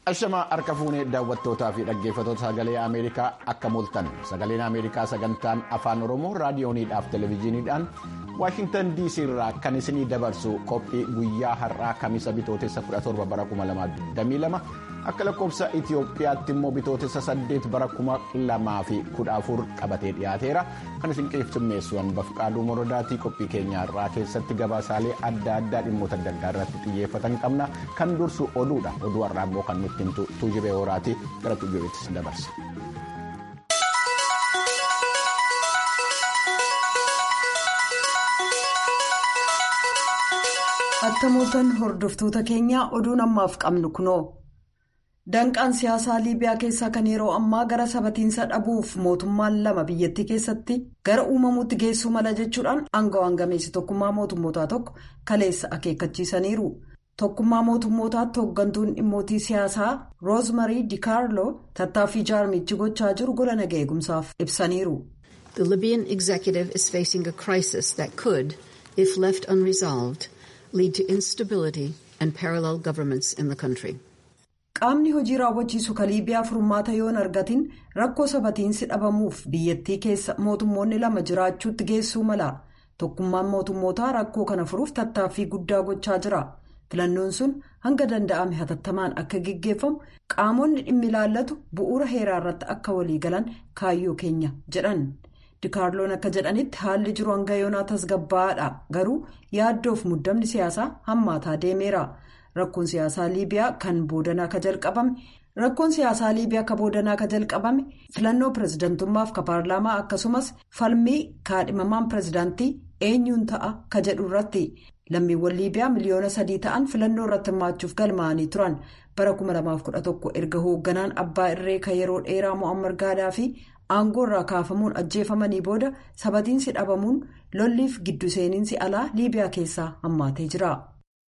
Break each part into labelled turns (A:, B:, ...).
A: Ashamaa harka fuunee daawwattootaa fi dhaggeeffattoota sagalee Ameerikaa akka mul'atan sagaleen Ameerikaa sagantaan afaan Oromoo raadiyooniidhaaf televezyiiniidhaan Waashintan DC irraa kan isinii dabarsu qophii guyyaa har'aa kamisa bitootessa 17 bara 2022 akka lakkoofsa Itoophiyaatti immoo bitootessa 8 bara 2014 qabatee dhiyaateera kan isin qeefsimmeessu Bafqaaduu Morodaatii qophii keenya har'aa keessatti gabaasaalee adda addaa dhimmoota adda addaa irratti xiyyeeffatan qabna kan dursu oduudha oduu har'aa immoo kan nutti himtu tuujibee horaatii gara tuujibeettis dabarsa.
B: Akka mooltan hordoftoota keenyaa oduun ammaaf qabnu kunoo. Danqaan siyaasaa Liibiyaa keessaa kan yeroo ammaa gara sabatiinsa dhabuuf mootummaan lama biyyattii keessatti gara uumamuutti geessuu mala jechuudhaan aangawaan gameessi tokkummaa mootummootaa tokko kaleessa akeekkachiisaniiru. Tokkummaa mootummootaatti hooggantuun dhimmootii siyaasaa Roozmarii Dikaarloo tattaaffii jaarmichi gochaa jiru gola nagaa eegumsaaf ibsaniiru.
C: The Libyan executive is facing a crisis that could, if left unresolved, lead to instability and parallel governments in the country.
B: Qaamni hojii raawwachiisu kan Liibiyaa furmaata yoon argatin rakkoo sabatiinsi dhabamuuf biyyattii keessa mootummoonni lama jiraachuutti geessuu mala. Tokkummaan mootummootaa rakkoo kana furuuf tattaaffii guddaa gochaa jira. Filannoon sun hanga danda'ame hatattamaan akka gaggeeffamu qaamonni dhimmi ilaallatu bu'uura heeraa irratti akka walii galan kaayyoo keenya jedhan. Dikaarloon akka jedhanitti haalli jiru hanga yoonaa tasgabbaa'aadha garuu yaaddoof muddamni siyaasaa hammaataa deemeera. Rakkoon siyaasaa Liibiyaa kan boodanaa ka jalqabame rakkoon siyaasaa Liibiyaa ka boodanaa ka jalqabame filannoo pirezidantummaaf ka paarlaamaa akkasumas falmii kaadhimamaan pirezidaantii eenyuun ta'a ka jedhu irratti lammiiwwan Liibiyaa miliyoona sadii ta'an filannoo irratti hirmaachuuf galmaa'anii turan bara 2011 erga hoogganaan abbaa irree ka yeroo dheeraa Mo'ammar Gaadaafi aangoo irraa kaafamuun ajjeefamanii booda sabatiinsi dhabamuun lolliif giddu seeninsi alaa Liibiyaa keessaa hammaatee jira.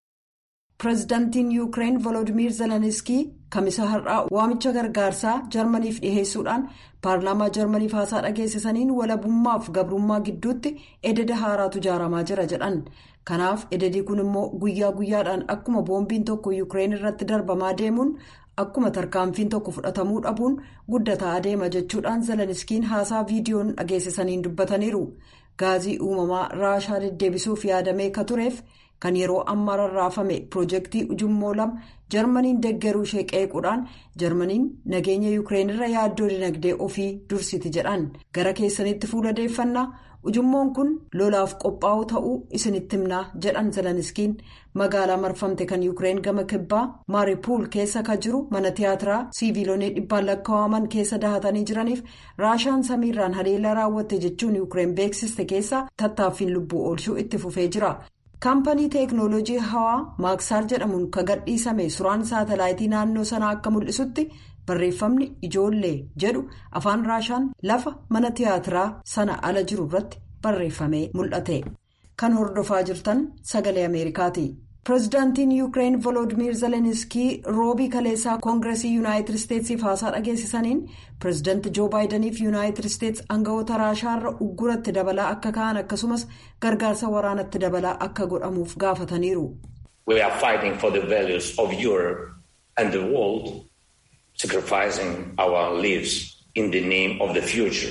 B: Pireezidaantiin Yuukireen Volodimiir Zeleniskii kamisa har'aa waamicha gargaarsaa Jarmaniif dhiheessuudhaan paarlaamaa Jarmaniif haasaa dhageessisaniin walabummaaf gabrummaa gidduutti ededa haaraatu ijaaramaa jira jedhan. Kanaaf ededii kun immoo guyyaa guyyaadhaan akkuma boombiin tokko Yuukireen irratti darbamaa deemuun akkuma tarkaanfiin tokko fudhatamuu dhabuun guddataa adeema jechuudhaan Zeleniskiin haasaa viidiyoon dhageessisaniin dubbataniiru. Gaazii uumamaa raashaa deddeebisuuf yaadamee ka tureef. kan yeroo ammaa rarraafame piroojeektii ujummoo lama jarmaniin deeggaruu ishee qeequudhaan jarmaniin nageenya yuukireen irra yaaddoo dinagdee ofii dursiti jedhan gara keessanitti fuuladeeffannaa ujummoon kun lolaaf qophaa'uu ta'uu isinitti himnaa jedhan zeleniskiin magaalaa marfamte kan yuukireen gama kibbaa maaripuul keessa ka jiru mana tiyaatiraa siiviilonni dhibbaan lakkaa'aman keessa dahatanii jiraniif raashaan samiirraan haleellaa raawwatte jechuun yuukireen beeksiste keessa tattaaffiin lubbuu oolchuu itti fufee jira. kaampanii teeknooloojii hawaa maaksaar jedhamuun ka gadhiisame suuraan saatalaayitii naannoo sanaa akka mul'isutti barreeffamni ijoollee jedhu afaan raashaan lafa mana tiyaatiraa sana ala jiru irratti barreeffamee mul'ate kan hordofaa jirtan sagalee ameerikaati. pireezidaantiin yuukireen volodimiir zeleniskii roobii kaleessaa koongireesii yuunaayitid isteetsiif haasaa dhageessisaniin pireezidaanti joo baayidaniif yuunaayitid isteets aangawoota raashaarra ugguratti dabalaa akka ka'an akkasumas gargaarsa waraanatti dabalaa akka godhamuuf gaafataniiru.
D: we are fighting for the values of europe and the world sacrificing our lives in the name of the future.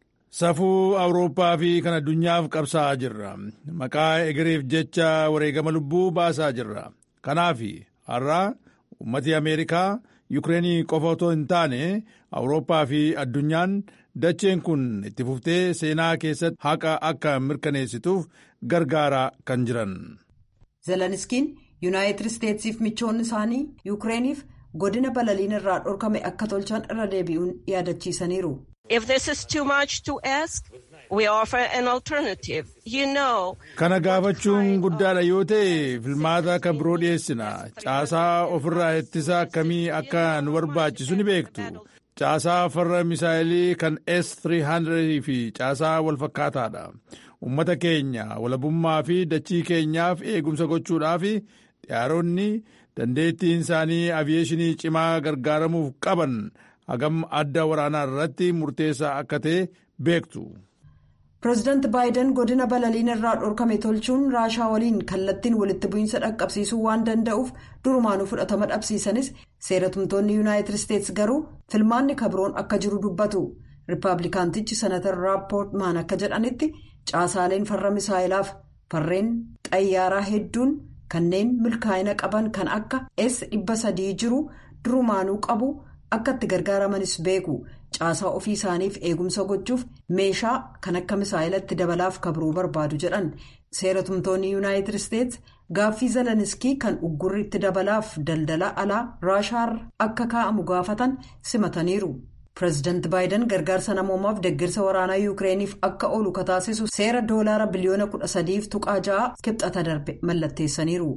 E: Safuu Awurooppaa fi kan addunyaaf qabsaa'aa jirra. Maqaa egereef jecha wareegama lubbuu baasaa jirra. Kanaaf har'a uummati Ameerikaa Yukireenii qofa otoo hin taane Awurooppaa fi addunyaan dacheen kun itti fuftee seenaa keessatti haqa akka mirkaneessituuf gargaaraa kan jiran.
B: Zeleniskiin Yuunaayitid Isteetsiif michoonni isaanii Yukireniif godina balaliin irraa dhorkame akka tolchan irra deebi'uun yaadachiisaniiru.
F: If this is too much to ask, we offer an alternative. You know.
E: Kana gaafachuun guddaadha yoo ta'e filmaata kan biroo dhiyeessina. Caasaa ofirraa ittisa akkamii akka nu barbaachisu ni beektu. Caasaa farra misaayilii kan S-300 fi caasaa walfakkaataadha. Uummata keenya walabummaa fi dachii keenyaaf eegumsa gochuudhaaf xiyyaaronni dandeettiin isaanii aviyeeshinii cimaa gargaaramuuf qaban. hagam adda waraanaa irratti murteessaa akka ta'e beektu.
B: pireezidaanti baayiden godina balaliin irraa dhorkame tolchuun raashaa waliin kallattiin walitti bu'iinsa dhaqqabsiisuu waan danda'uuf durumaanuu fudhatama dhabsiisanis seeratumtoonni yuunaayitid isteetsi garuu filmaanni kabroon akka jiru dubbatu riippaabilikaantichi senatar raappoortmaan akka jedhanitti caasaaleen farra misaa'ilaaf farreen xayyaaraa hedduun kanneen milkaa'ina qaban kan akka s dhibba sadii jiru durumaanuu qabu akka itti gargaaramanis beeku caasaa ofii isaaniif eegumsa gochuuf meeshaa kan akka misaa'ilatti dabalaaf kabroo barbaadu jedhan seeratumtoonni yuunaayitid isteetsi gaaffii zeleniskii kan uggurri itti dabalaaf daldala alaa raashaar akka kaa'amu gaafatan simataniiru. pireezidaanti baayiden gargaarsa namoomaaf deeggarsa waraanaa yuukireeniif akka oolu kataasisu seera doolaara biliyoona kudha sadiif tuqaa ja'a kibxata darbe mallatteessaniiru.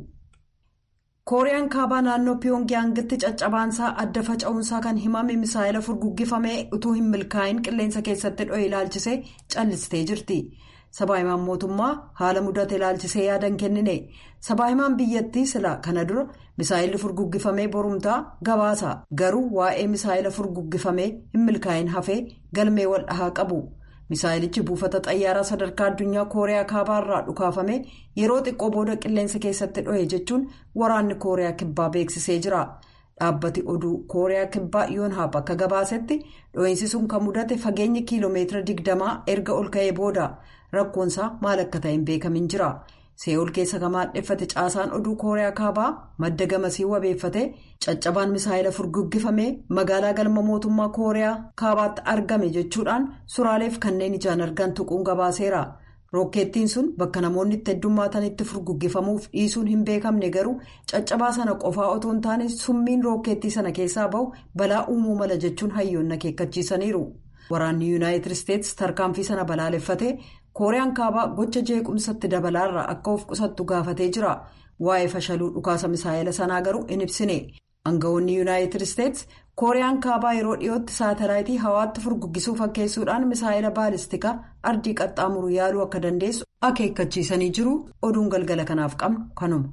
B: kooriyaan kaabaa naannoo piyongiyaangitti caccabaansaa adda faca'uunsaa kan himame misaa'ila furguggifamee utuu hin milkaa'in qilleensa keessatti dho'e ilaalchisee callistee jirti. sabaahimaan mootummaa haala mudate ilaalchisee yaadan kennine sabaahimaan biyyattii sila kana dura misaa'illi furguggifamee borumtaa gabaasa garuu waa'ee misaa'ila furguggifamee hin milkaa'in hafee galmee wal dhahaa qabu misaa'ilichi buufata xayyaaraa sadarkaa addunyaa kooriyaa kaabaarraa dhukaafame yeroo xiqqoo booda qilleensa keessatti dho'e jechuun waraanni kooriyaa kibbaa beeksisee jira. dhaabbati oduu kooriyaa kibbaa yoonhaab akka gabaasetti dho'iinsi sun kan mudate fageenyi kiiloomeetira digdamaa erga ol ka'ee booda rakkoonsaa maal akka ta'e hin beekamin jira see'ool keessa kan maadheffate caasaan oduu kooriyaa kaabaa madda gamasii wabeeffate caccabaan misaa'ila furguggifamee magaalaa galma mootummaa kooriyaa kaabaatti argame jechuudhaan suraaleef kanneen ijaan argan tuquun gabaaseera. rookeettiin sun bakka namoonni itti heddummaatanitti furguggifamuuf dhiisuun hin beekamne garuu caccabaa sana qofaa otoo hin taane summiin rookeettii sana keessaa bahu balaa uumuu mala jechuun hayyoonni akeekkachiisaniiru waraanni yuunaayitid isteetsi tarkaanfii sana balaaleffatee kooriyaan kaabaa gocha jeequmsatti dabalaarraa akka of qusattu gaafatee jira waa'ee fashaluu dhukaasa misaa'ila sanaa garuu hin ibsine aangawoonni yuunaayitid isteetsi kooriyaan kaabaa yeroo dhiyootti saatalaayitii hawaatti furguggisuu fakkeessuudhaan misaa'ila baalistikaa ardii qaxxaamuru yaaluu akka dandeessu akeekkachiisanii jiru oduun galgala kanaaf qabnu kanuma.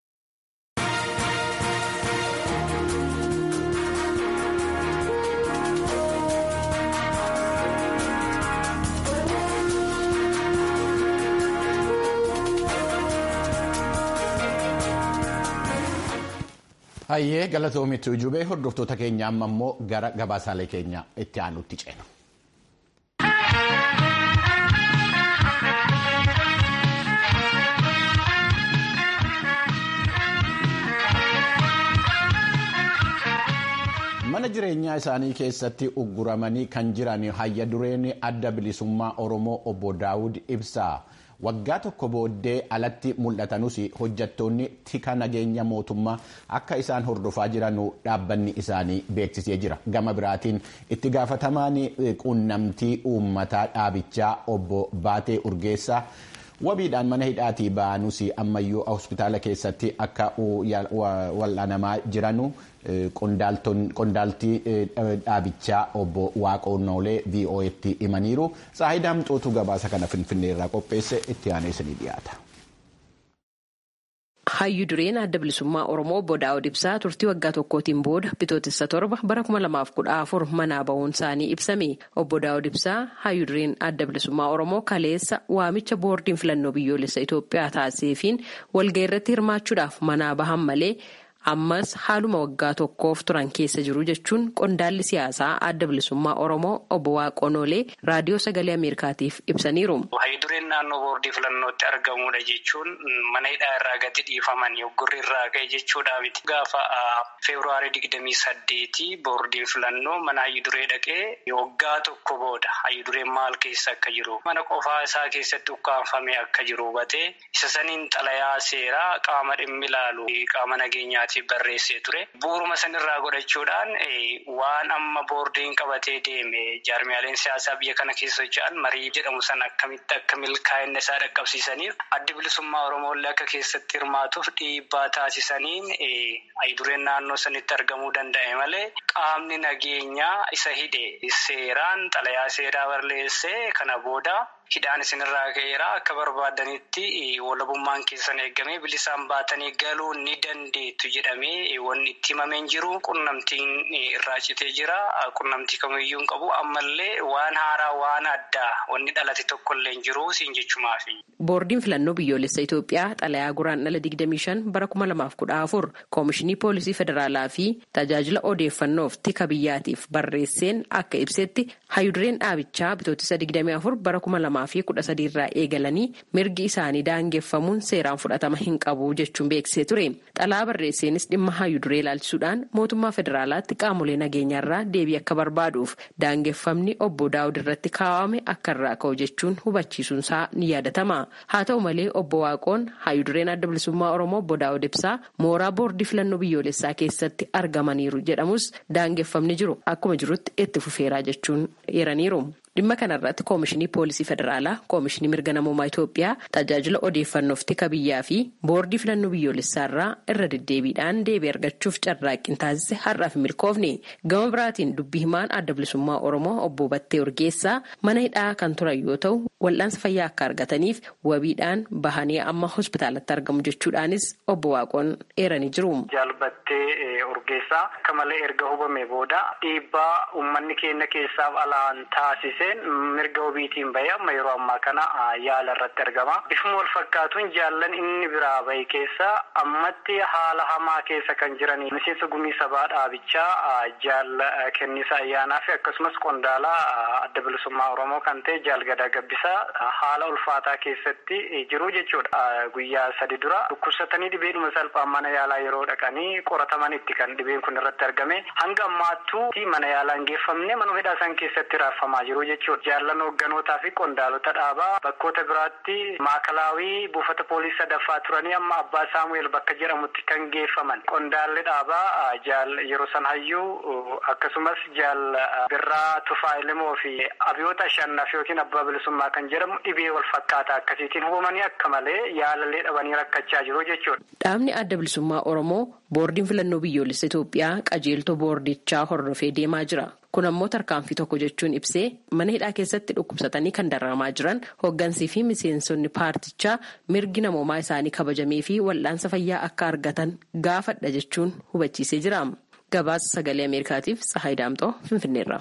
A: Hayyee galatoomitti ujubee hordoftoota keenya amma immoo gara gabaasaalee keenya itti aanutti ceena. mana jireenyaa isaanii keessatti ugguramanii kan jiran hayya dureen adda bilisummaa oromoo obbo daawud ibsaa. waggaa tokko booddee alatti mul'atanus hojjattoonni tika nageenya mootummaa akka isaan hordofaa jiran dhaabbanni isaanii beeksisee jira gama biraatiin itti gaafatamaan quunnamtii uummataa dhaabichaa obbo baatee urgeessaa wabiidhaan mana hidhaatii ba'anus ammayyuu hospitaala keessatti akka wal'aanamaa jiranu qondaaltii dhaabichaa obbo waaqonnoolee vo'etti himaniiru saayidaam xootuu gabaasa kana finfinneerraa qopheesse itti aanee isinii dhiyaata.
G: Hayyu dureen adda bilisummaa Oromoo obbo Daawud Ibsaa turtii waggaa tokkootiin booda bitootessa torba bara kuma lamaaf kudha afur manaa bahuun isaanii ibsame. Obbo Daawud Ibsaa hayyu dureen adda bilisummaa Oromoo kaleessa waamicha boordiin filannoo biyyoolessa Itoophiyaa taasiseefiin walga'ii irratti hirmaachuudhaaf manaa bahan malee ammas haaluma waggaa tokkoof turan keessa jiru jechuun qondaalli siyaasaa adda bilisummaa Oromoo obbo Waaqonoolee raadiyoo sagalee Ameerikaatiif ibsaniiru.
H: Hayyu dureen naannoo boordii filannootti argamudha jechuun mana hidhaa irraa gadi dhiifaman yoggurri irraa ka'e jechuudha miti. Gaafa feebruaarii digdamii saddeetii boordiin filannoo mana hayyu duree dhaqee waggaa tokko booda hayyu dureen maal keessa akka jiru mana qofaa isaa keessatti ukkaanfamee akka jiru hubatee isa saniin xalayaa seeraa qaama dhimmi ilaalu qaama nageenyaati. barreessee ture bu'uuruma sanirraa godhachuudhaan waan amma boordiin qabatee deeme jaarmiyaaleen siyaasaa biyya kana keessa socho'an marii jedhamu san akkamitti akka milkaa'ina isaa dhaqqabsiisaniif addi bilisummaa oromooillee akka keessatti hirmaatuuf dhiibbaa taasisaniin hayidureen naannoo sanitti argamuu danda'e malee qaamni nageenyaa isa hidhe seeraan xalayaa seeraa barreessee kana booda hidhaan isinirraa ka'eera akka barbaadanitti walabummaan keessan eegamee bilisaan baatanii galuu ni dandeettu jedhamee wanni itti himameen jiru qunnamtiin irraa citee jira qunnamtii kamiyyuu hin qabu ammallee waan haaraa waan addaa wanni dhalate tokkollee hin jiru siin jechumaafi.
G: Boordiin filannoo biyyoolessa Itoophiyaa xalayaa guraandhala 25 bara 2014 koomishinii poolisii federaalaa fi tajaajila odeeffannoof tika biyyaatiif barreesseen akka ibsetti hayudureen dhaabichaa bitootessa 24 bara 2013 irraa eegalanii mirgi isaanii daangeffamuun seeraan fudhatama hin qabu jechuun beeksisee ture. Xalaa barreesseenis dhimma hayuduree ilaalchisuudhaan mootummaa federaalaatti qaamolee nageenyaarraa deebii akka barbaaduuf daangeffamni obbo Daawud irratti kaawwame akka irraa ka'u jechuun hubachiisuunsaa ni yaadatama. Haa ta'u malee obbo Waaqoon hayudureen adda bilisummaa Oromoo obbo Daawud ibsaa mooraa boordii filannoo biyyoolessaa keessatti argamaniiru jedhamus daangeffamni jiru akkuma jirutti itti fufeeraa jechuun eeraniiru. Dhimma kanarratti koomishinii poolisii federaalaa, koomishinii mirga namummaa Itoophiyaa, tajaajila odeeffannoof tika biyyaa fi boordii filannoo biyyoolessaarraa irra deddeebiidhaan deebii argachuuf carraaqqii taasise har'aaf milkoofne. Gama biraatiin dubbii himaan adda bilisummaa Oromoo obbo Battee Urgeessaa mana hidhaa kan turan yoo ta'u, wal'aansa fayyaa akka argataniif wabiidhaan bahanii amma hospitaalatti argamu jechuudhaanis obbo Waaqoon eeranii jiru.
H: Jaalbattee Urgeessaa akka malee erga hubame booda dhiibbaa uummanni keenya keessaaf alaan taasise. mirga wabiitiin bahee amma yeroo ammaa kana yaala irratti argama. Bifuma wal fakkaatuun jaallan inni biraa bahe keessa ammatti haala hamaa keessa kan jiranii miseensa gumii sabaa dhaabichaa jaal kennisa ayyaanaa fi akkasumas qondaala adda bilisummaa Oromoo kan ta'e jaal gadaa gabbisaa haala ulfaataa keessatti jiru jechuudha. Guyyaa sadi dura dhukkubsatanii dhibeedhuma salphaan mana yaalaa yeroo dhaqanii qoratamanitti kan dhibeen kun irratti argame hanga ammaattuu mana yaalaa hin geeffamne manuma hidhaa isaan keessatti raaffamaa jiru jechuudha. Jaallan hoogganotaa fi qondaalota dhaabaa bakkoota biraatti maakalaawii buufata poolisii sadaffaa turanii amma abbaa saamu'eel bakka jedhamutti kan geeffaman qondaalli dhaabaa jaal yeroo san hayyuu akkasumas jaal birraa tufaa ilimoo fi abiyoota shannaf yookiin abbaa bilisummaa kan jedhamu dhibee wal fakkaataa akkasiitiin hubamanii akka malee yaalallee dhabanii rakkachaa jiru jechuudha.
G: Dhaabni adda bilisummaa Oromoo boordiin filannoo biyyoolessa Itoophiyaa qajeeltoo boordichaa hordofee deemaa jira. Kun ammoo tarkaanfii tokko jechuun ibsee mana hidhaa keessatti dhukkubsatanii kan dararamaa jiran hooggansii fi miseensonni paartichaa mirgi namoomaa isaanii kabajamee fi wal'aansa fayyaa akka argatan gaafadha jechuun hubachiisee jira. Gabaasa sagalee Ameerikaatiif Tsahaay Daamxoo Finfinneerra.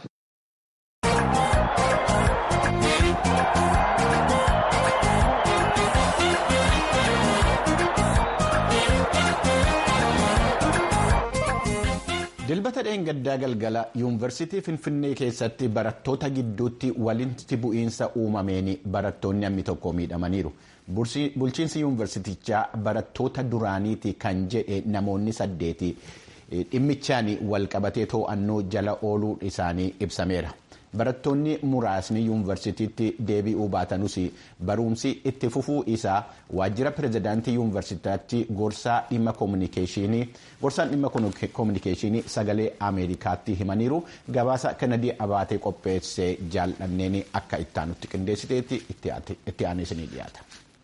A: dilbata dheengaddaa galgala yuunivarsiitii finfinnee keessatti barattoota gidduutti walitti bu'iinsa uumameen barattoonni hammi tokko miidhamaniiru bulchiinsi yuunivarsiitichaa barattoota duraaniiti kan jedhe namoonni saddeeti dhimmichaan walqabatee to'annoo jala ooluu isaanii ibsameera. barattoonni muraasni yuunivarsiitiitti deebi'uu baatanus barumsi itti fufuu isaa waajjira pirezidaantii yuunivarsiitaatti gorsaa dhimma koominikeeshinii gorsaan dhimma koominikeeshinii sagalee ameerikaatti himaniiru gabaasa kanadii abaatee qopheessee jaallanneen akka ittaanutti qindeessiteetti itti aaneesanii dhiyaata.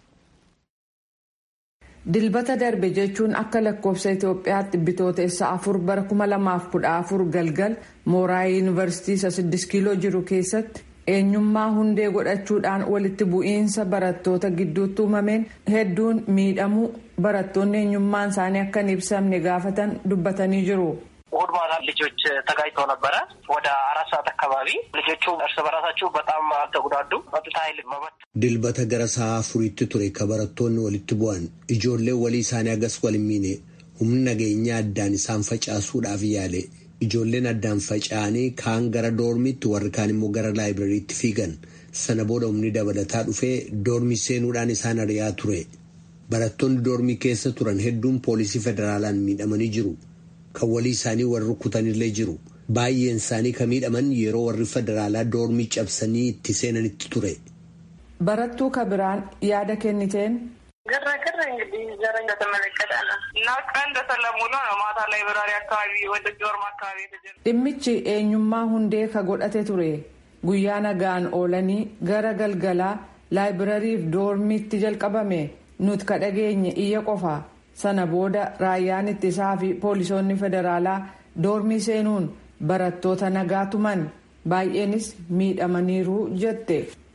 I: dilbata darbe jechuun akka lakkoofsa itoophiyaatti bitootessa afur bara 2014 galgal mooraa yuunivarsiitii isa 6 kiiloo jiru keessatti eenyummaa hundee godhachuudhaan walitti bu'iinsa barattoota gidduutti uumameen hedduun miidhamuu barattoonni eenyummaan isaanii akka hin ibsamne gaafatan dubbatanii jiru.
J: እሑድ ማታ ልጆች ተጋጭተው ነበረ። ወደ አራት ሰዓት አካባቢ ልጆቹ እርስ በራሳቸው በጣም አልተጉዳዱ። ጸጥታ ኃይል መበት
K: dilbata gara sa'a afuriitti ture ka barattoonni walitti bu'an ijoollee walii isaanii agas wal hin miine humni nageenyaa addaan isaan facaasuudhaaf yaale ijoolleen addaan faca'anii kaan gara doormiitti warri kaan immoo gara laayibirariitti fiigan sana booda humni dabalataa dhufee doormii seenuudhaan isaan ari'aa ture barattoonni doormii keessa turan hedduun poolisii federaalaan miidhamanii jiru. kan walii isaanii warri rukutanillee jiru baay'een isaanii kan miidhaman yeroo warri federaalaa doormii cabsanii itti seenanitti ture.
I: barattuu kabiraan yaada kenniteen.
L: ግርግር እንግዲህ ዘር እንደተመለከተ ነው እና ቀን እንደሰለሙ ነው ነው ማታ ላይ በራሪ አካባቢ ወደ ጆርማ አካባቢ የተጀመረ
I: dhimmichi eenyummaa hundee ka godhate ture guyyaa nagaan oolanii gara galgalaa laayibirariif doormiitti jalqabame nuti ka dhageenye iyya qofa sana booda raayyaan ittisaa fi poolisoonni federaalaa doormii seenuun barattoota nagaa tuman baay'eenis miidhamaniiru jette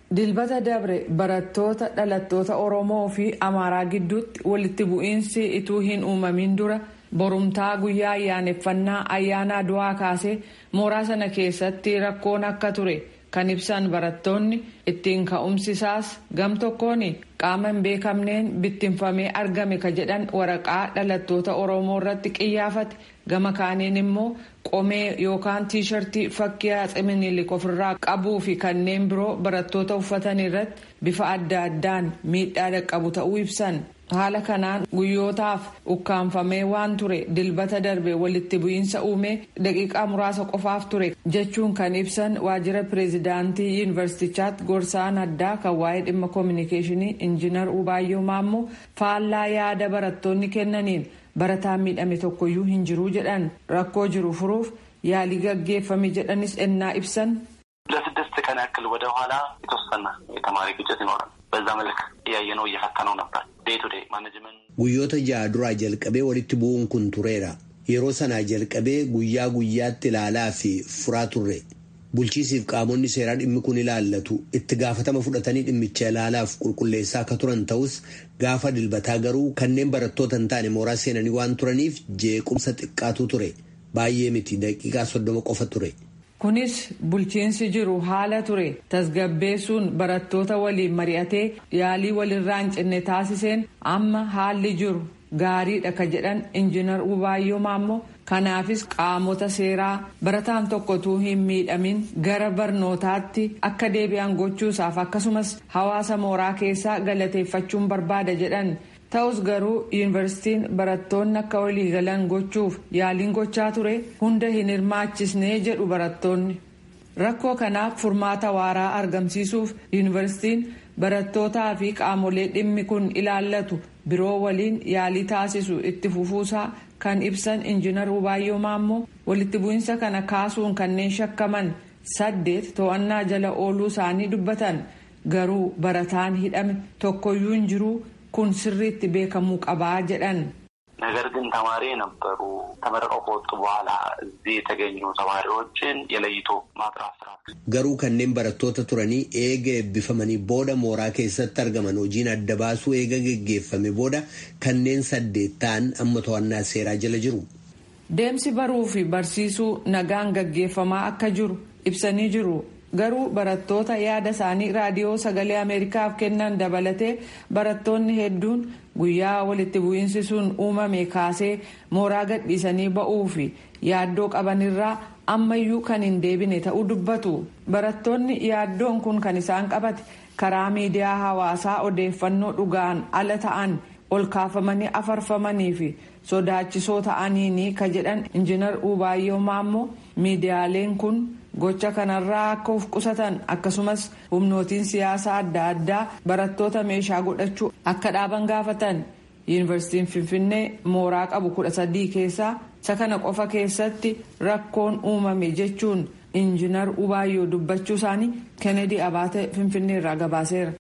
I: dilbata dabre barattoota dhalattoota oromoo fi amaaraa gidduutti walitti bu'iinsi ituu hin uumamin dura borumtaa guyyaa ayyaaneffannaa ayyaana aduwaa kaasee mooraa sana keessatti rakkoon akka ture kan ibsan barattoonni ittiin ka'umsisaas gam tokkoon qaama hin beekamneen bittinfamee argame ka jedhan waraqaa dhalattoota oromoo irratti qiyyaafate gama kaaniin immoo qomee yookaan tiishartii fakkii Atsee Minilik ofirraa qabuu fi kanneen biroo barattoota uffatan irratti bifa adda addaan miidhaa dhaqqabu ta'uu ibsan. haala kanaan guyyootaaf ukkaanfamee waan ture dilbata darbe walitti bu'iinsa uumee daqiiqaa muraasa qofaaf ture jechuun kan ibsan waajjira pireezidaantii yuunivarsiitichaatti gorsaan addaa kan waa'ee dhimma koominikeeshinii injiinar Ubaayyoo Maammoo faallaa yaada barattoonni kennaniin barataan miidhame tokkoyyuu hin jiru jedhan rakkoo jiru furuuf yaalii gaggeeffame jedhanis ennaa ibsan.
M: ለስድስት ቀን ያክል ወደ ኋላ የተወሰነ የተማሪ ግጭት ይኖራል። በዛ መልክ እያየነው እየፈተነው ነበር። ዴይ ቱ ዴይ ማኔጅመንት
K: Guyyoota ja'a duraa jalqabee walitti bu'uun kun tureera. Yeroo sanaa jalqabee guyyaa guyyaatti ilaalaa fi furaa turre. Bulchiisiif qaamonni seeraa dhimmi kun ilaallatu itti gaafatama fudhatanii dhimmicha ilaalaaf qulqulleessaa akka turan ta'us gaafa dilbataa garuu kanneen barattoota hin taane mooraa seenanii waan turaniif jeequmsa xiqqaatu ture. Baay'ee miti daqiiqaa soddoma qofa ture.
I: kunis bulchiinsi jiru haala ture tasgabbeessuun barattoota waliin mari'atee yaalii walirraa hin cinne taasiseen amma haalli jiru gaariidha ka jedhan injiinar Ubaayyoo Maammoo kanaafis qaamota seeraa barataan tokkotuu hin miidhamin gara barnootaatti akka deebi'an gochuusaaf akkasumas hawaasa mooraa keessaa galateeffachuun barbaada jedhan. ta'us garuu yuunivarsiitiin barattoonni akka waliigalan gochuuf yaaliin gochaa ture hunda hin hirmaachisnee jedhu barattoonni rakkoo kanaaf furmaata waaraa argamsiisuuf yuunivarsiitiin barattootaa fi qaamolee dhimmi kun ilaallatu biroo waliin yaalii taasisu itti fufuusaa kan ibsan injiinar Ubaayyoo Maammoo walitti bu'iinsa kana kaasuun kanneen shakkaman saddeet to'annaa jala ooluu isaanii dubbatan garuu barataan hidhame tokkoyyuu hin jiru. kun sirriitti beekamuu qabaa jedhan.
M: ነገር ግን ተማሪ የነበሩ ተመርቀው ከወጡ በኋላ እዚህ የተገኙ ተማሪዎችን የለይቶ ማጥራት ስራ
K: Garuu kanneen barattoota turanii eega eebbifamanii booda mooraa keessatti argaman hojiin adda baasuu eega geggeeffame booda kanneen saddeet ta'an amma to'annaa seeraa jala jiru.
I: Deemsi baruu fi barsiisuu nagaan gaggeeffamaa akka jiru ibsanii jiru. garuu barattoota yaada isaanii raadiyoo sagalee ameerikaaf kennan dabalatee barattoonni hedduun guyyaa walitti bu'iinsi sun uumame kaasee mooraa gadhiisanii ba'uu fi yaaddoo qabanirraa ammayyuu kan hin deebine ta'uu dubbatu barattoonni yaaddoon kun kan isaan qabate karaa miidiyaa hawaasaa odeeffannoo dhugaan ala ta'an ol kaafamanii afarfamanii fi sodaachisoo ta'aniini ka jedhan injiinar Ubaayyoo Maammoo miidiyaaleen kun. gocha kanarraa akka of qusatan akkasumas humnootiin siyaasaa adda addaa barattoota meeshaa godhachuu akka dhaaban gaafatan yuunivarsiitiin finfinnee mooraa qabu kudha sadii keessaa isa kana qofa keessatti rakkoon uumame jechuun injiinar ubaayyoo dubbachuu isaanii kennedy abaate finfinnee irraa gabaaseera.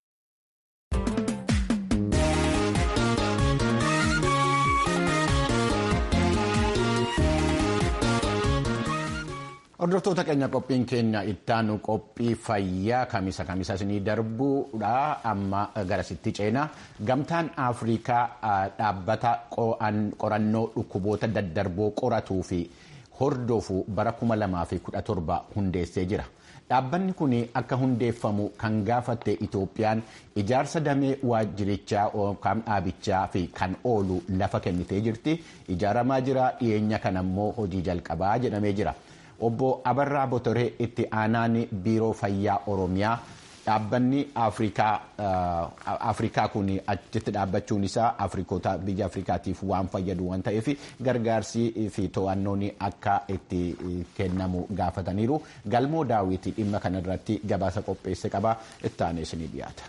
A: Hordoftoota keenya qophiin keenya ittaanu qophii fayyaa kamisa kamisa isinii darbuudha amma garasitti ceena gamtaan afrikaa dhaabbata qorannoo dhukkuboota daddarboo qoratuu fi hordofu bara 2017 hundeessee jira. Dhaabbanni kun akka hundeeffamu kan gaafatte Itoophiyaan ijaarsa damee waajjirichaa yookaan dhaabichaa fi kan oolu lafa kennitee jirti. Ijaaramaa jira dhiyeenya kana immoo hojii jalqabaa jedhamee jira. Obbo Abarraa Botoree itti aanaan biiroo fayyaa Oromiyaa dhaabbanni Afrikaa kun achitti dhaabbachuun isaa Afrikoota biyya Afrikaatiif waan fayyadu waan ta'eef gargaarsii fi to'annoon akka itti kennamu gaafataniiru. Galmoo daawwitii dhimma kanarratti gabaasa qopheesse qaba. Itti aanee isinii dhiyaata.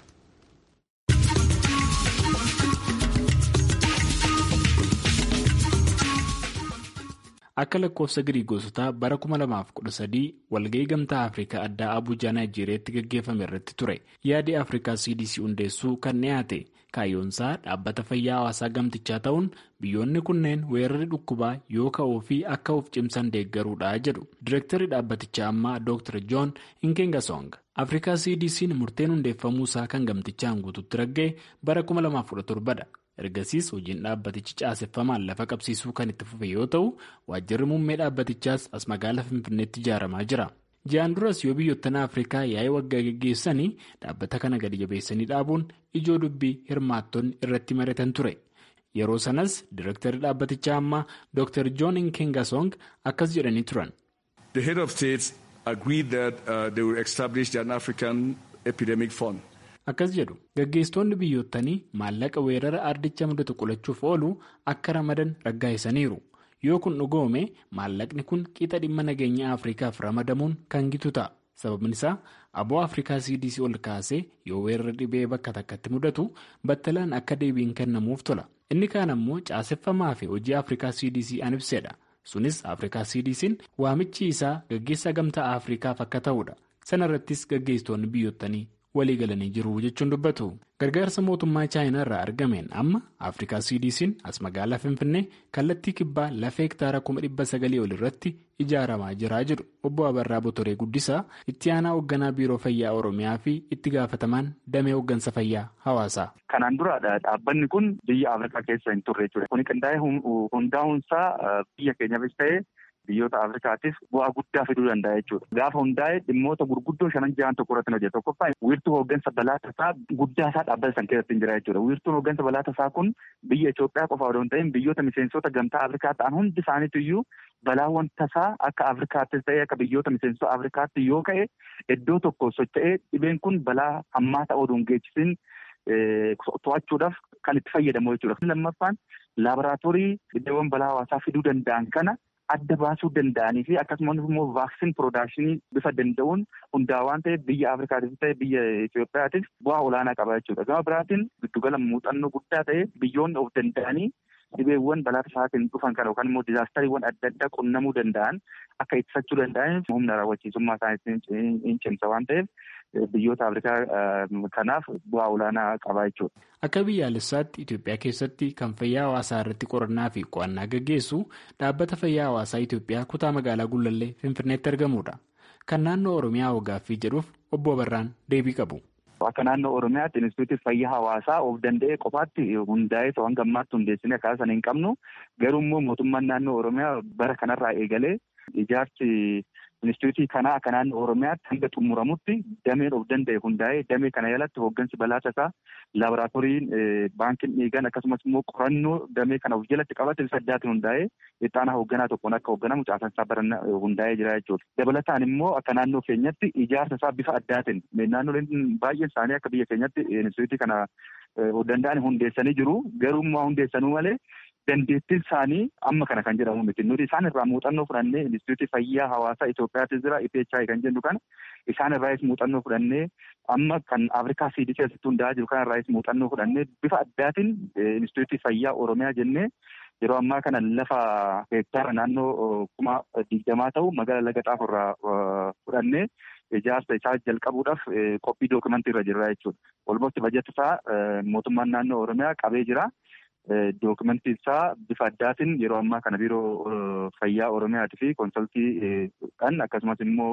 N: akka lakkoofsa giriigoosotaa bara 2013 walga'ii gamtaa afrikaa addaa abuujaa naayijeeriyaatti gaggeeffame irratti ture yaadi afrikaa cdc hundeessuu kan dhiyaate kaayyoonsaa dhaabbata fayyaa hawaasaa gamtichaa ta'uun biyyoonni kunneen weerarri dhukkubaa yoo ka'uu fi akka of cimsan deeggaruudha jedhu direektarri dhaabbatichaa ammaa dr john inkengasong afrikaa cdc'n murteen hundeeffamuusaa kan gamtichaan guututti ragga'e bara 2017 dha. ergasiis hojiin dhaabbatichi caaseffamaan lafa qabsiisuu kan itti fufe yoo ta'u waajjirri muummee dhaabbatichaas as magaalaa finfinneetti ijaaramaa jira ji'aan duras yoo biyyoottan afrikaa yaa'ii waggaa geggeessanii dhaabbata kana gadi jabeessanii dhaabuun ijoo dubbii hirmaattonni irratti mari'atan ture yeroo sanas direektarri dhaabbatichaa ammaa dr john inkengasong akkas jedhanii turan.
O: the head of states agreed that uh, they will establish an african epidemic fund.
N: akkas jedhu gaggeessitoonni biyyootanii maallaqa weerara ardicha mudatu qolachuuf oolu akka ramadan raggaa'isaniiru yoo kun dhugoome maallaqni kun qixa dhimma nageenya afrikaaf ramadamuun kan gitu ta'a sababni isaa aboo afrikaa cdc ol kaasee yoo weerara dhibee bakka takkatti mudatu battalaan akka deebiin kennamuuf tola inni kaan ammoo caaseffamaa fi hojii afrikaa cdc an ibsedha sunis afrikaa cdc'n waamichi isaa gaggeessaa gamtaa afrikaaf akka ta'udha sana irrattis gaggeessitoonni biyyootanii. walii galanii jiru jechuun dubbatu gargaarsa mootummaa chaayinaa irraa argameen amma afrikaa cdc'n as magaalaa finfinnee kallattii kibbaa lafa hektaara kuma dhibba sagalii ol irratti ijaaramaa jira jedhu obbo abarraa botoree guddisaa itti aanaa hoogganaa biiroo fayyaa oromiyaa fi itti gaafatamaan damee hooggansa fayyaa hawaasaa.
P: kanaan dura dhaabbanni kun biyya afrikaa keessa hin turre jechuudha kuni qindaa'ee hundaa'uunsaa biyya keenyaafis ta'ee. biyyoota afrikaatiif bu'aa guddaa fiduu danda'a jechuudha. Gaafa hundaa'e dhimmoota gurguddoo shanan jahan tokko irratti hojjeta. Tokkoffaa wiirtuu hooggansa balaa tasaa guddaa isaa dhaabbata san keessatti hin jira jechuudha. Wiirtuun hooggansa balaa tasaa kun biyya Itoophiyaa qofa odoo hin ta'in biyyoota miseensota gamtaa Afrikaa ta'an hundi isaaniitu iyyuu balaawwan tasaa akka Afrikaattis ta'ee akka biyyoota miseensota Afrikaatti yoo ka'e iddoo tokko socho'ee dhibeen kun balaa hammaata oduu hin geessisin to'achuudhaaf kan itti fayyadamu jechuudha. Lammaffaan laaboraatoorii dhibeewwan balaa hawaasaa fiduu danda'an kana adda baasuu danda'anii fi akkasumas immoo vaaksiin piroodakshinii bifa danda'uun hundaa waan ta'eef biyya Afrikaatiif ta'e biyya Itoophiyaatiif bu'aa olaanaa qaba jechuudha. Gama biraatiin giddugala muuxannoo guddaa ta'e biyyoonni of danda'anii dhibeewwan balaa tasaatiin dhufan kana yookaan immoo dizaastariiwwan adda addaa qunnamuu danda'an akka ittisachuu danda'aniif humna raawwachiisummaa isaaniitiin hin cimsa waan ta'eef biyyoota Afrikaa kanaaf bu'aa olaanaa qaba jechuudha.
N: Akka biyyaalessaatti Itoophiyaa keessatti kan fayyaa hawaasaa irratti qorannaa fi qo'annaa gaggeessu dhaabbata fayyaa hawaasaa Itoophiyaa kutaa magaalaa Gullallee Finfinneetti argamudha. Kan naannoo Oromiyaa hogaaffii jedhuuf obbo Abarraan deebii qabu.
P: Akka naannoo Oromiyaatti Inistituutii Fayyaa Hawaasaa of danda'ee qofaatti hundaa'ee ta'uu hanga ammaatti hundeessinee akkaataa sana hin qabnu garuu immoo mootummaan naannoo Oromiyaa bara kanarraa eegalee ijaarsi Inistituutii kanaa akka naannoo Oromiyaatti hanga xumuramutti dameen of danda'e hundaa'ee damee kana jalatti hooggansi balaa tasaa laaboraatooriin baankiin dhiigan akkasumas immoo qorannoo damee kana of jalatti qabate bifa addaatiin hundaa'ee ittaanaa hoogganaa tokkoon akka hoogganamu caasansaa baranna hundaa'ee jira jechuudha. Dabalataan immoo akka naannoo keenyatti ijaarsa isaa bifa addaatiin naannoleen baay'een isaanii akka biyya keenyatti inistituutii kana danda'an hundeessanii jiru garuu immoo hundeessanuu malee dandeettiin isaanii amma kana kan jedhamu miti nuti isaan irraa muuxannoo fudhannee inistituutii fayyaa hawaasaa Itoophiyaatti jira IPHI kan jennu kana isaan irraas muuxannoo fudhannee amma kan Afrikaa CDC keessatti hundaa'aa jiru kana irraas muuxannoo fudhannee bifa addaatiin inistituutii fayyaa Oromiyaa jennee yeroo ammaa kana lafa hektaara naannoo kuma digdamaa ta'u magaalaa laga xaafoo irraa fudhannee ijaarsa isaa jalqabuudhaaf qophii dookimantii irra jirra jechuudha. Olmosti bajeti isaa mootummaan naannoo Oromiyaa qabee jira. Dookimantii isaa bifa addaatiin yeroo ammaa kana biiroo fayyaa Oromiyaatii fi konsaltiidhaan akkasumas immoo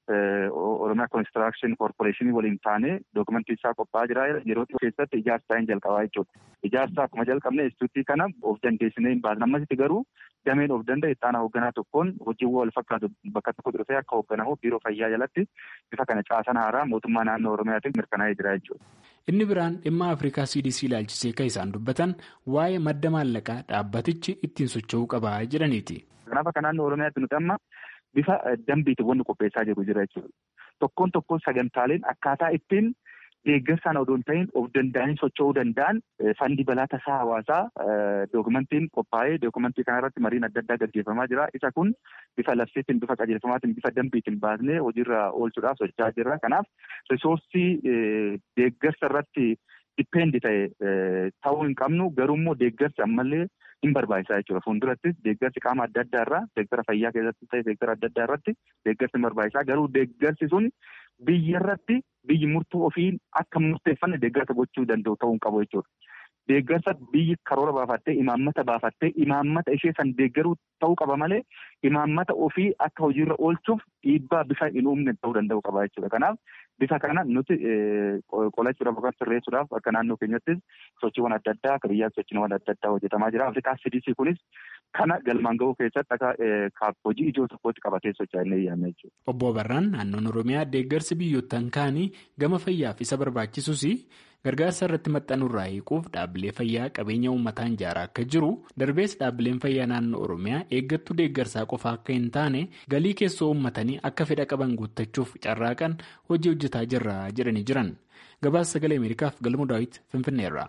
P: Oromiyaa Konistiraakshon Koorporeeshinii waliin taanee dookimantii isaa qophaa'aa jira. Yeroo dhiyoo keessatti ijaarsa isaa hin jalqabaa jechuudha. Ijaarsa akkuma jalqabne instituutii kana of dandeessinee hin baasne. Ammasitti garuu dameen of danda'e itti aanaa hoogganaa tokkoon hojiiwwan wal fakkaatu bakka tokko dhufee akka hoogganamu biiroo fayyaa jalatti bifa kana caasan haaraa mootummaa naannoo Oromiyaatiin mirkanaa'ee jira jechuudha.
N: Inni biraan dhimma Afrikaa CDC ilaalchisee kan isaan dubbatan waa'ee madda maallaqaa dhaabbatichi ittiin socho'uu qaba jedhaniiti.
P: Kanaaf akka naannoo Oromiyaatti nuti amma bifa dambiitiin wanni qopheessaa jiru jira jechuudha. Tokkoon tokkoon sagantaaleen akkaataa ittiin deeggarsaan odoo hin ta'in of danda'anii socho'uu danda'an fandii balaa tasaa hawaasaa dookumentiin qophaa'ee dookumentii kanarratti mariin adda addaa gaggeeffamaa jira. Isa kun bifa labsiitiin, bifa qajeelfamaatiin, bifa dambiitiin baasnee hojiirra oolchuudhaaf socho'aa jirra. Kanaaf risoorsii deeggarsa irratti dipendi ta'e ta'uu hin qabnu garuu immoo deeggarsi ammallee hin barbaachisaa jechuudha. Fuuldurattis deeggarsi qaama adda addaa irraa seektara fayyaa keessatti ta'e seektara adda addaa irratti deeggarsi hin barbaachisaa garuu deeggarsi sun biyya irratti biyyi murtoo ofii akka murteeffanne deeggarsa gochuu danda'u ta'uu hin qabu jechuudha. Deeggarsa biyyi karoora baafattee imaammata baafattee imaammata ishee san deeggaruu ta'uu qaba malee imaammata ofii akka hojiirra oolchuuf dhiibbaa bifa hin uumne ta'uu danda'u qaba jechuudha. Kanaaf bifa kana nuti qolachuudhaaf yookaan sirreessuudhaaf akka naannoo keenyattis sochiiwwan adda addaa akka biyyaatti sochiiwwan adda addaa hojjetamaa jira. Afrikaa CDC kunis kana galmaan gahuu keessatti akka hojii ijoo tokkotti qabatee socho'aa inni yaadna jechuudha.
N: Obbo Barraan naannoon Oromiyaa deeggarsi biyyoottan kaanii gama fayyaaf isa barbaachisus gargaarsa irratti maxxanurraa hiikuuf dhaabbilee fayyaa qabeenya uummataan ijaaraa akka jiru darbees dhaabbileen fayyaa naannoo oromiyaa eeggattuu deeggarsaa qofa akka hin taane galii keessoo uummatanii akka fedha qaban guuttachuuf carraaqan hojii hojjetaa jirra jedhanii jiran gabaasa sagalee ameerikaaf galmoo daawit finfinneerra.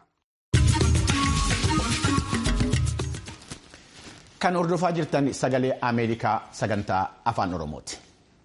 A: kan hordofaa jirtan sagalee ameerikaa sagantaa afaan oromooti.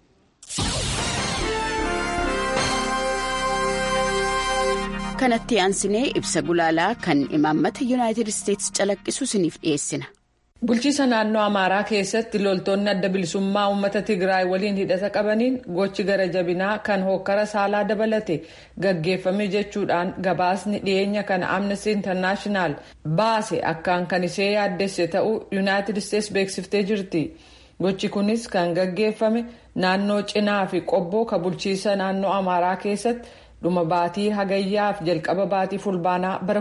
Q: kanatti aansinee ibsa gulaalaa kan imaammata yuunaayitid isteetsi calaqqisu isiniif dhiyeessina.
I: bulchiisa naannoo amaaraa keessatti loltoonni adda bilisummaa uummata tigraay waliin hidhata qabaniin gochi gara jabinaa kan hokkara saalaa dabalate gaggeeffame jechuudhaan gabaasni dhiyeenya kana amnesty internaashinaal baase akkaan kan ishee yaaddesse ta'uu yuunaayitid isteetsi beeksiftee jirti. gochi kunis kan gaggeeffame naannoo cinaa fi qobboo ka bulchiisa naannoo amaaraa keessatti. dhuma baatii hagayyaaf jalqaba baatii fulbaanaa bara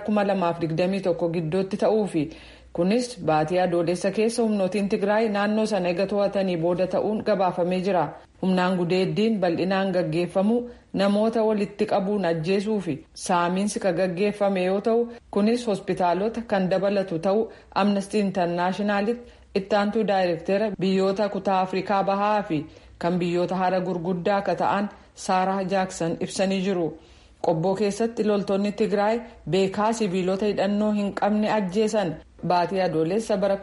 I: 2021 gidduutti ta'uufi kunis baatii adoolessa keessa humnootiin tigraay naannoo sana eega to'atanii booda ta'uun gabaafamee jira humnaan gudeeddiin bal'inaan gaggeeffamu namoota walitti qabuun ajjeesuu fi saamiinsi ka gaggeeffame yoo ta'u kunis hospitaalota kan dabalatu ta'uu amnestii intarnaashinaalitti ittaantuu daayirektera biyyoota kutaa afrikaa bahaa fi kan biyyoota hara gurguddaa akka ta'an. saaraa jaaksan ibsanii jiru qobboo keessatti loltoonni tigraay beekaa sibiilota hidhannoo hin qabne ajjeesan baatii adoolessa bara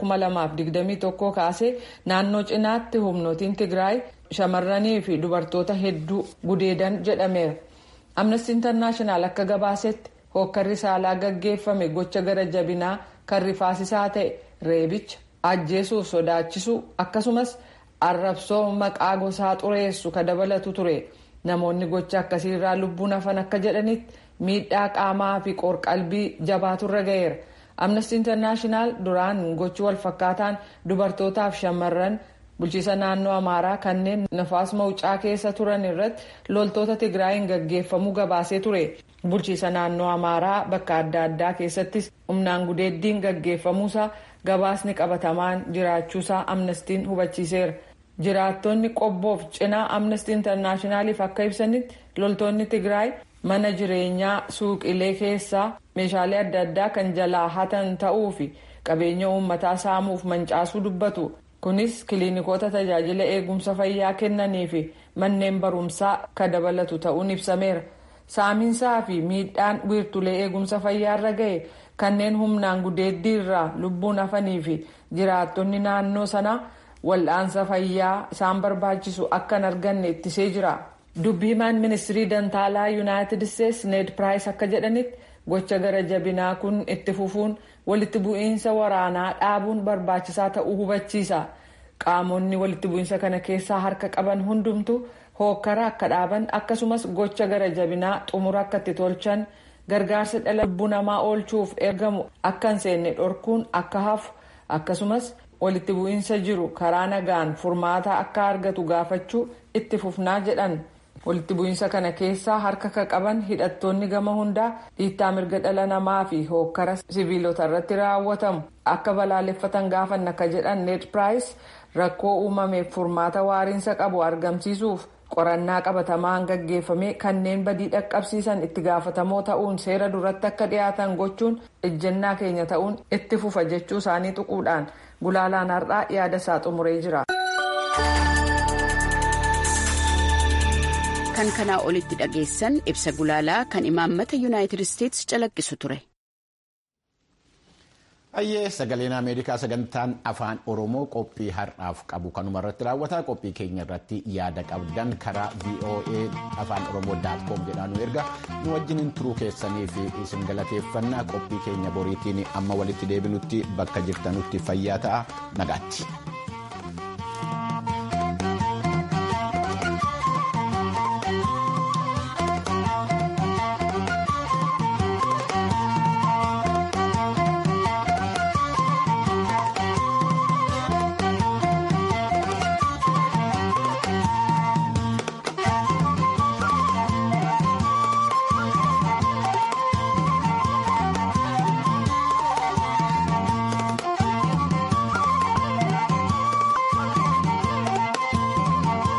I: 2021 kaasee naannoo cinaatti humnootiin tigraay shamarranii fi dubartoota hedduu gudeedan jedhameera amnesty internaashinaal akka gabaasetti hokkarri saalaa gaggeeffame gocha gara jabinaa kan rifaasisaa ta'e reebicha ajjeesuuf sodaachisuu akkasumas arrabsoo maqaa gosaa xureessu ka dabalatu ture. namoonni gocha akkasiirraa lubbuun hafan akka jedhanitti miidhaa qaamaa fi qorqalbii jabaaturra ga'eera amnesty internaashinaal duraan gochi walfakkaataan dubartootaaf shamarran bulchiisa naannoo amaaraa kanneen nafaas mawucaa keessa turan irratti loltoota tigraayin gaggeeffamuu gabaasee ture bulchiisa naannoo amaaraa bakka adda addaa keessattis humnaan gudeeddiin gaggeeffamuusaa gabaasni qabatamaan jiraachuusaa amnestiin hubachiiseera. jiraattonni qobboof cinaa amnestii intarnaashinaaliif akka ibsanitti loltoonni tigraay mana jireenyaa suuqilee keessaa meeshaalee adda addaa kan jalaa hatan ta'uu fi qabeenya uummataa saamuuf mancaasuu dubbatu kunis kiliinikoota tajaajila eegumsa fayyaa kennanii fi manneen barumsaa ka dabalatu ta'uun ibsameera saamiinsaa fi miidhaan wiirtulee eegumsa fayyaarra ga'e kanneen humnaan gudeeddii irraa lubbuun hafanii fi jiraattonni naannoo sanaa. wal'aansa fayyaa isaan barbaachisu akka hin arganne ittisee jira dubbiimaan ministirii dantaalaa yuunaayitid isteetsi need piraayis akka jedhanitti gocha gara jabinaa kun itti fufuun walitti bu'iinsa waraanaa dhaabuun barbaachisaa ta'uu hubachiisa qaamonni walitti bu'iinsa kana keessaa harka qaban hundumtu hookkara akka dhaaban akkasumas gocha gara jabinaa xumura akka itti tolchan gargaarsa dhala lubbuu namaa oolchuuf ergamu akka hin seenne dhorkuun akka hafu akkasumas. walitti bu'iinsa jiru karaa nagaan furmaata akka argatu gaafachuu itti fufnaa jedhan walitti bu'iinsa kana keessaa harka ka qaban hidhattoonni gama hundaa dhiittaa mirga dhala namaa fi hookkara siviilota irratti raawwatamu akka balaaleffatan gaafanna akka jedhan need piraayis rakkoo uumameef furmaata waariinsa qabu argamsiisuuf qorannaa qabatamaan gaggeeffame kanneen badii dhaqqabsiisan itti gaafatamoo ta'uun seera duratti akka dhiyaatan gochuun ejjennaa keenya ta'uun itti fufa jechuu isaanii tuquudhaan gulaalaan har'aa yaada isaa xumuree jira.
Q: kan kanaa olitti dhageessan ibsa gulaalaa kan imaammata yuunaayitid isteetsi calaqqisu ture.
A: Ayyee sagaleen Ameerikaa sagantaan afaan Oromoo qophii har'aaf qabu kanuma irratti raawwata. Qophii keenya irratti yaada qabdan karaa VOA afaan Oromoo daatkoom jedhaan nu erga. Nu wajjiniin turuu keessanii fi isin galateeffannaa qophii keenya boriitiin amma walitti deebinutti bakka jirtanutti fayyaa ta'a nagaatti.